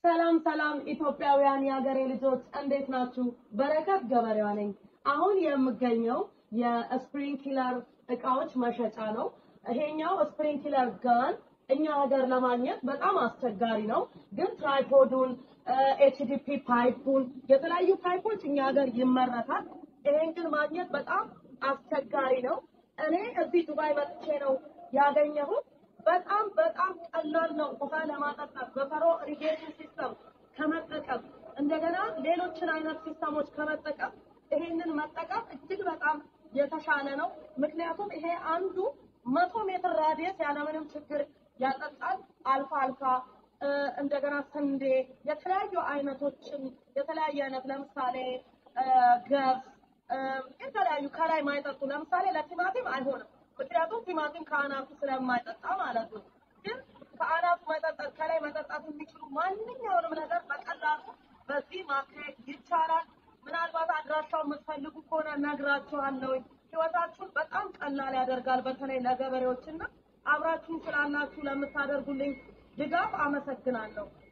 ሰላም ሰላም ኢትዮጵያውያን የሀገሬ ልጆች እንዴት ናችሁ? በረከት ገበሬዋ ነኝ። አሁን የምገኘው የስፕሪንክለር እቃዎች መሸጫ ነው። ይሄኛው ስፕሪንክለር ጋን እኛ ሀገር ለማግኘት በጣም አስቸጋሪ ነው። ግን ትራይፖዱን፣ ኤችዲፒ ፓይፑን፣ የተለያዩ ፓይፖች እኛ ሀገር ይመረታል። ይሄን ግን ማግኘት በጣም አስቸጋሪ ነው። እኔ እዚህ ዱባይ መጥቼ ነው ያገኘሁት። በጣም በጣም ቀላል ነው። ውሃ ለማጠጣት በፈሮ ኢሪጌሽን ሲስተም ከመጠቀም እንደገና ሌሎችን አይነት ሲስተሞች ከመጠቀም ይሄንን መጠቀም እጅግ በጣም የተሻለ ነው። ምክንያቱም ይሄ አንዱ መቶ ሜትር ራዲየስ ያለምንም ችግር ያጠጣል። አልፋ አልፋ እንደገና ስንዴ፣ የተለያዩ አይነቶችን የተለያየ አይነት ለምሳሌ ገብስ፣ የተለያዩ ከላይ ማይጠጡ ለምሳሌ ለቲማቲም አይሆንም። ምክንያቱም ቲማቲም ከአናቱ ስለማይጠጣ ማለት ነው። ግን ከአናቱ መጠጣት ከላይ መጠጣት የሚችሉ ማንኛውንም ነገር በቀላሉ በዚህ ማካሄድ ይቻላል። ምናልባት አድራሻው የምትፈልጉ ከሆነ ነግራችኋለሁ። ህይወታችሁን በጣም ቀላል ያደርጋል። በተለይ ለገበሬዎችና አብራችሁን ስላላችሁ ለምታደርጉልኝ ድጋፍ አመሰግናለሁ።